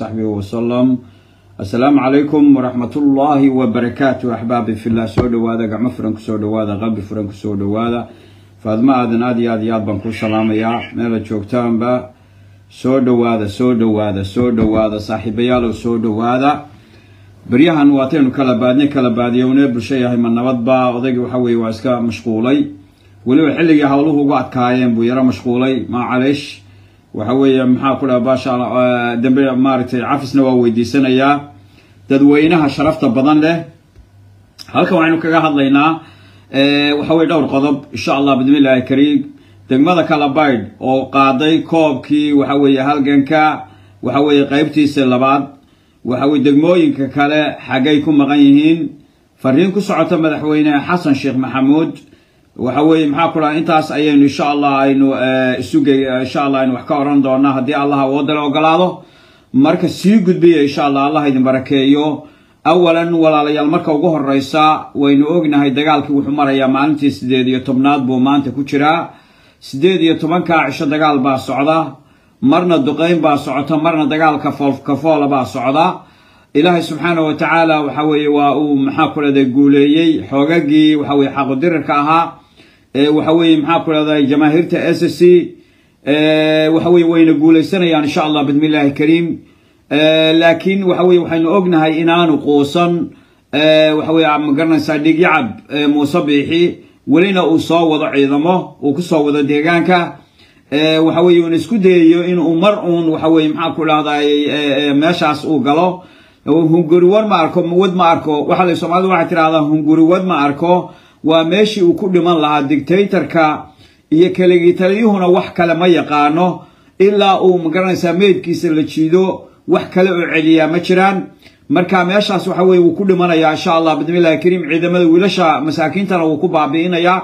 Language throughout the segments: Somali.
صحبه وسلم السلام عليكم ورحمة الله وبركاته أحبابي في الله سو دوادا قعم فرنك سو دوادا قلبي فرنك سو دوادا فادما آدن آدي آدي آد بانكو سلام يا ميلا جوكتان با سو دوادا سو دوادا سو دوادا صاحبي يالو سو دوادا بريهان واتينو كلا بادني كلا باديوني برشي هاي من نبض با odaygi waxa weeye waa iska mashquulay weliba xilligii hawluhu ugu adkaayeen buu yaro mashquulay maa caleesh waxa weeye maxaa ku dhaha baasha dambe maaragtay cafisna waa weydiisanayaa dadweynaha sharafta badan leh halkan waxaynu kaga hadlaynaa waxa weye dhowr qodob insha allah bismillahi kariim degmada kalabaydh oo qaaday koobkii waxa weeye halganka waxa weeye qeybtiisa labaad waxa weye degmooyinka kale xaggay ku maqan yihiin fariin ku socota madaxweyne xasan sheekh maxamuud waxa weeye maxaa ku dhaha intaas ayaynu insha allah aynu isugey insha allah aynu wax ka oran doonaa haddii allah awoodale ogolaado marka sii gudbiya insha allah allah idin barakeeyo awalan walaalayaal marka ugu horeysa waynu ognahay dagaalkii wuxuu marayaa maalintii sideed iyo tobnaad buu maanta ku jiraa sideed iyo tobankaa cisho dagaal baa socda marna duqeyn baa socota marna dagaalka foolkafoola baa socda ilaahay subxaana wa tacaala waxa weeye waa uu maxaa ku dhahday guuleeyey xoogagii waxa weye xaqudirirka ahaa waxa weeye maxaa ku dhahday jamaahiirta s c waxa weye wayna guuleysanayaan insha allah bismillahi kariim laakiin waxa weye waxaynu ognahay inaanu quusan waxa weye magaranaysaa dhigyacab muuse biixi welina uu soo wado ciidamo uu kusoo wado deegaanka waxa weye uuna isku dayayo inuu mar uun waxa weye maxaa ku dhahday meeshaas uu galo hunguriwad ma arko wad ma arko waxa soomaalida waxay tidhahdaa hunguriwad ma arko waa meeshii uu ku dhiman lahaa dictatorka iyo keligii taliyuhuna wax kale ma yaqaano ilaa uu magaranaysaa meydkiisa la jiido wax kale oo celiyaa ma jiraan marka meeshaas waxa weye wuu ku dhimanayaa insha allah bismillahi kariim ciidamada wiilasha masaakiintana wuu ku baabi'inayaa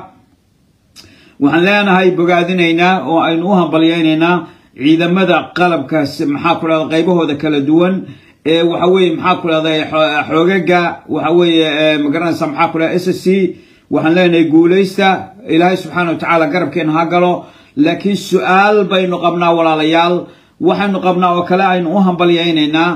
waxaan leenahay bogaadinaynaa oo aynu u hambalyaynaynaa ciidamada qalabka maxaa ku dhahda qaybahooda kala duwan ee waxa weeye maxaa ku dhahday xoogaga waxa weeye magaranaysa maxaa ku dhahda s c waxaan leenahay guulaysta ilaahay subxaana wa tacaala garabkeena ha galo laakiin su-aal baynu qabnaa walaalayaal waxaynu qabnaa oo kale aynu u hambalyaynaynaa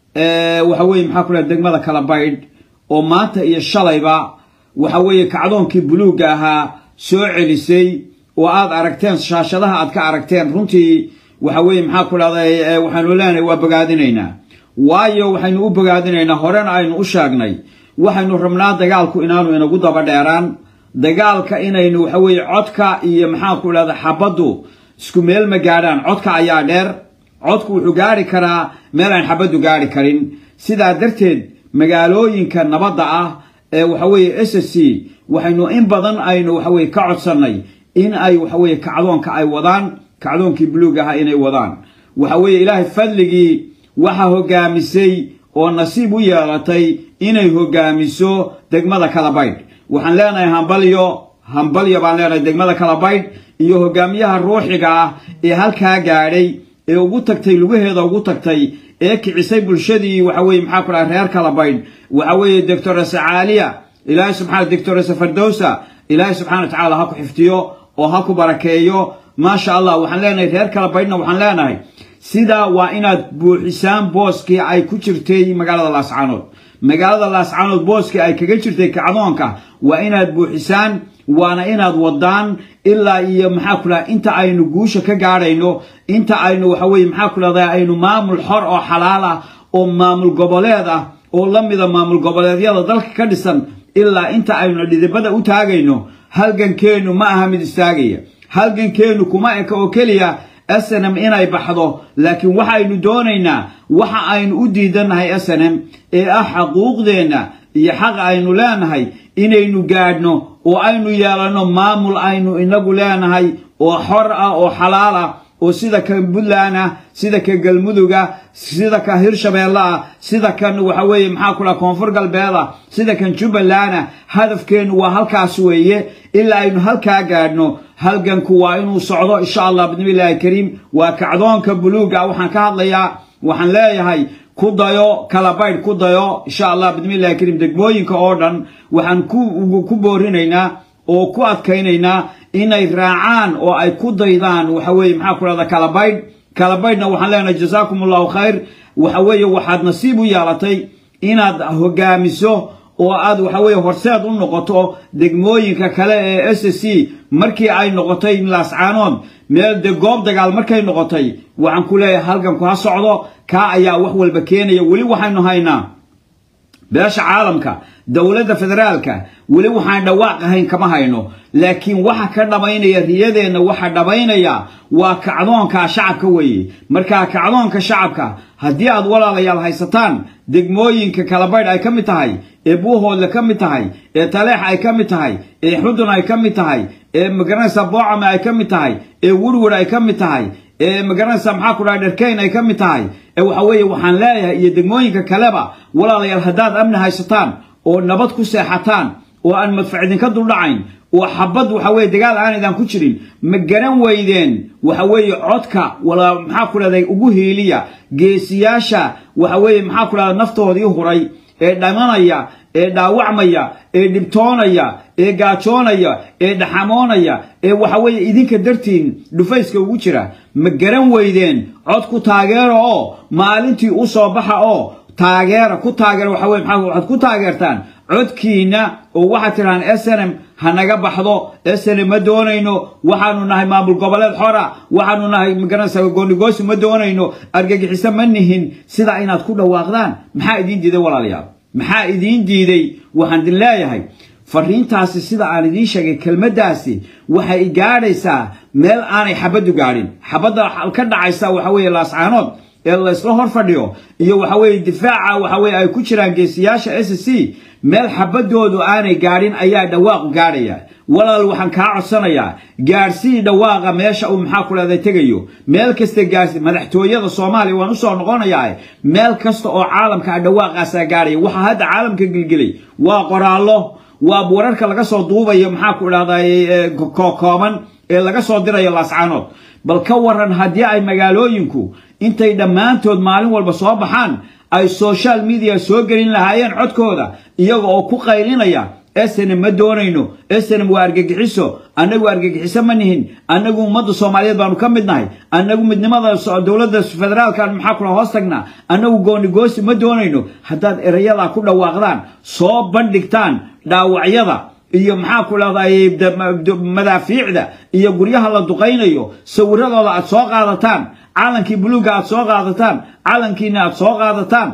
waxa weye maxaa ku dhahda degmada kala baydh oo maanta iyo shalayba waxa weeye kacdoonkii buluugga ahaa soo celisay oo aad aragteen shaashadaha aad ka aragteen runtii waxa weeye maxaa ku dhahday waxaynu leenahay waa bogaadinaynaa waayo waxaynu u bogaadinaynaa horena aynu u sheegnay waxaynu rabnaa dagaalku inaanu inagu daba dheeraan dagaalka inaynu waxa weeye codka iyo maxaa ku dhahda xabaddu isku meel ma gaadhaan codka ayaa dheer codku wuxuu gaari karaa meel aan xabaddu gaari karin sidaa darteed magaalooyinka nabadda ah ee waxa weeye s c waxaynu in badan aynu waxa weye ka codsannay in ay waxa weye kacdoonka ay wadaan kacdoonkii buluug ahaa inay wadaan waxa weeye ilaahay fadligii waxa hogaamisay oo nasiib u yeelatay inay hogaamiso degmada kalabaydh waxaan leenahay hambalyo hambalyo baan leenahay degmada kalabaydh iyo hogaamiyaha ruuxiga ah ee halkaa gaadhay ee ugu tagtay lugaheeda ugu tagtay ee kicisay bulshadii waxa weye maxaa ku dhaha reer kalabaydh waxa weeye doctorese caaliya ilaahay subxana doctorese fardowsa ilaahay subxana wa tacaala ha ku xiftiyo oo ha ku barakeeyo maasha allah waxaan leenahay reer kalabaydhna waxaan leenahay sidaa waa inaad buuxisaan booskii ay ku jirtay magaalada laascaanood magaalada laascaanood booskii ay kaga jirtay kacdoonka waa inaad buuxisaan waana inaad wadaan ilaa iyo maxaa ku dhaha inta aynu guusha ka gaadhayno inta aynu waxa weye maxaa ku dhahda aynu maamul xor oo xalaal ah oo maamul goboleed ah oo la mida maamul goboleedyada dalka ka dhisan ilaa inta aynu dhidibada u taagayno halgankeennu ma aha mid istaagaya halgankeennu kuma eka oo keliya snm inay baxdo laakiin waxaynu doonaynaa waxa aynu u diidannahay snm ee ah xaquuqdeenna iyo xaq aynu leenahay inaynu gaadhno oo aynu yeelanno maamul aynu inagu leenahay oo xor ah oo xalaal ah oo sida kan puntland ah sida kan galmuduga sida kan hirshabeelle ah sida kan waxa weeye maxaa ku dhaha koonfur galbeed ah sida kan jubbaland ah hadafkeennu waa halkaas weeye ilaa aynu halkaa gaadhno halganku waa inuu socdo insha allah bismillahi kariim waa kacdoonka buluuga waxaan ka hadlayaa waxaan leeyahay ku dayo kalabaydh ku dayo insha allah bismillahi kariim degmooyinka oo dhan waxaan ku boorinaynaa oo ku adkaynaynaa inay raacaan oo ay ku daydaan waxa weeye maxaa ku dhahda kalabaydh kalabaydhna waxaan leenahay jazaakum allahu khayr waxa weeye waxaad nasiib u yeelatay inaad hogaamiso oo aad waxa weeye horseed u noqoto degmooyinka kale ee s c markii ay noqotay laascaanood meel de goob dagaal markay noqotay waxaan ku leeyahay halganku ha socdo kaa ayaa wax walba keenaya weli waxaynu haynaa beesha caalamka dowladda federaalka weli waxaan dhawaaq ahayn kama hayno laakiin waxa ka dhammaynaya riyadeenna waxa dhammaynaya waa kacdoonka shacabka weeye markaa kacdoonka shacabka haddii aad walaalayaal haysataan degmooyinka kalabaydh ay ka mid tahay ee buuhoodle ka mid tahay ee taleex ay ka mid tahay ee xudun ay ka mid tahay ee magaranaysa boocame ay ka mid tahay ee wurwur ay ka mid tahay ee magaranaysa maxaa ku dhahay dherkeyn ay ka mid tahay ee waxa weeye waxaan leeyahay iyo degmooyinka kaleba walaalayaal haddaad amni haysataan oo nabad ku seexataan oo aan madfac idinka duldhacayn oo xabad waxa weye dagaal aanaydan ku jirin ma garan weydeen waxa weeye codka wala maxaa ku dhahday ugu hiiliya geesiyaasha waxa weeye maxaa ku dhahda naftoodii huray ee dhamanaya ee dhaawacmaya ee dhibtoonaya ee gaajoonaya ee dhaxamoonaya ee waxa weeye idinka dartiin dhufayska ugu jira ma garan weydeen cod ku taageera oo maalintii u soo baxa oo taageera ku taageera waxa weye maxaa waxaad ku taageertaan codkiina oo waxaad tidhahaan s n m ha naga baxdo s n m ma doonayno waxaanu nahay maamul goboleed xora waxaanu nahay magaranaysa goonigoosi ma doonayno argagixiso ma nihin sidaa inaad ku dhawaaqdaan maxaa idiin diiday walaalayaal maxaa idiin diiday waxaan idin leeyahay fariintaasi sida aan idiin sheegay kelmaddaasi waxay gaadhaysaa meel aanay xabaddu gaadhin xabadda ka dhacaysa waxa weeye laascaanood ee laysla hor fadhiyo iyo waxa weeye difaaca waxa weye ay ku jiraan geesiyaasha s c meel xabadoodu aanay gaadhin ayaa dhawaaqu gaadhaya walaal waxaan kaa codsanayaa gaadhsii dhawaaqa meesha uu maxaa ku dhahday tegayo meel kasta gaarsi madaxtooyada soomaaliya waan usoo noqonayaa meel kasta oo caalamka ah dhawaaqaasaa gaadhaya waxaa hadda caalamka gelgelay waa qoraallo waa wararka laga soo duubayo maxaa ku dhahday kooban ee laga soo dirayo laascaanood bal ka waran haddii ay magaalooyinku intay dhammaantood maalin walba soo baxaan ay social media soo gelin lahaayeen codkooda iyaga oo ku qaylinaya snm ma doonayno snm waa argagixiso annagu argagixiso ma nihin annagu ummadda soomaaliyeed baanu ka mid nahay annagu midnimada dowladda federaalkan maxaa kula hoos tagnaa annagu goonigoosi ma doonayno haddaad erayadaa ku dhawaaqdaan soo bandhigtaan dhaawacyada iyo maxaa ku dhahday madaafiicda iyo guryaha la duqaynayo sawiradooda aad soo qaadataan calankii buluugga aad soo qaadataan calankiina aad soo qaadataan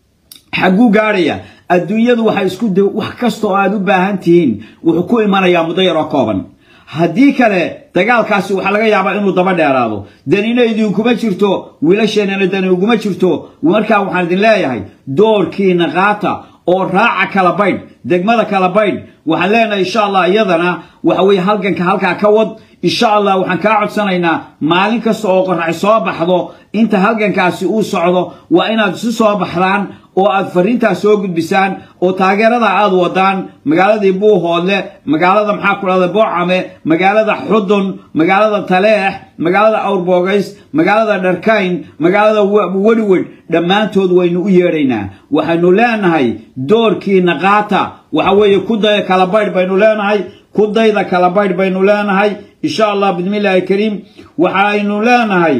xagguu gaadhaya adduunyadu waxay isku wax kasta oo aad u baahan tihiin wuxuu ku imanayaa muddo yaroo kooban haddii kale dagaalkaasi waxaa laga yaabaa inuu daba dheeraado danina idinkuma jirto wiilasheenana dani uguma jirto markaa waxaan idin leeyahay doorkiina qaata oo raaca kala baydh degmada kala baydh waxaan leenahay insha allah iyadana waxa weeye halganka halkaa ka wad insha allah waxaan kaa codsanaynaa maalin kasta oo qorax soo baxdo inta halgankaasi uu socdo waa inaad isu soo baxdaan oo aad fariintaas soo gudbisaan oo taageerada aad wadaan magaaladii buuhoodle magaalada maxaa ku dhahda boocame magaalada xudun magaalada taleex magaalada awrboogays magaalada dharkayn magaalada wedhwedh dhammaantood waynu u yeedhaynaa waxaynu leenahay doorkiina qaata waxa weeye ku daya kala baydh baynu leenahay ku dayda kala baydh baynu leenahay insha allah bismillahi kariim waxaynu leenahay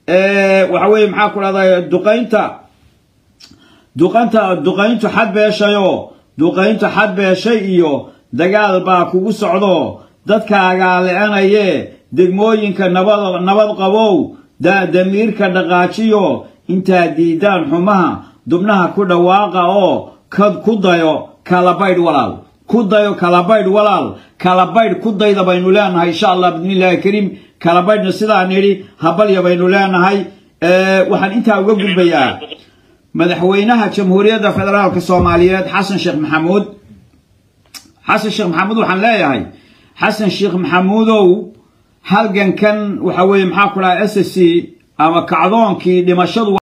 waxa weeye maxaa ku dhahda duqaynta duqanta duqayntu xad beeshayoo duqayntu xad beeshay iyo dagaal baa kugu socdo dadkaagaa le-anayee degmooyinka nabad nabad qabow damiirka dhaqaajiyo intaad diidaan xumaha dubnaha ku dhawaaqa oo kad ku dayo kala baydh walaal ku dayo kala baydh walaal kala baydh ku dayda baynu leenahay insha allah bismillahi kariim kala baydhna sidaan idhi habalya baynu leenahay waxaan intaa uga gudbayaa madaxweynaha jamhuuriyadda federaalka soomaaliyeed xasan sheekh maxamuud xasan sheekh maxamuud waxaan leeyahay xasan sheekh maxamuudow halgankan waxa weeye maxaa ku dhaha s c ama kacdoonkii dhimashadu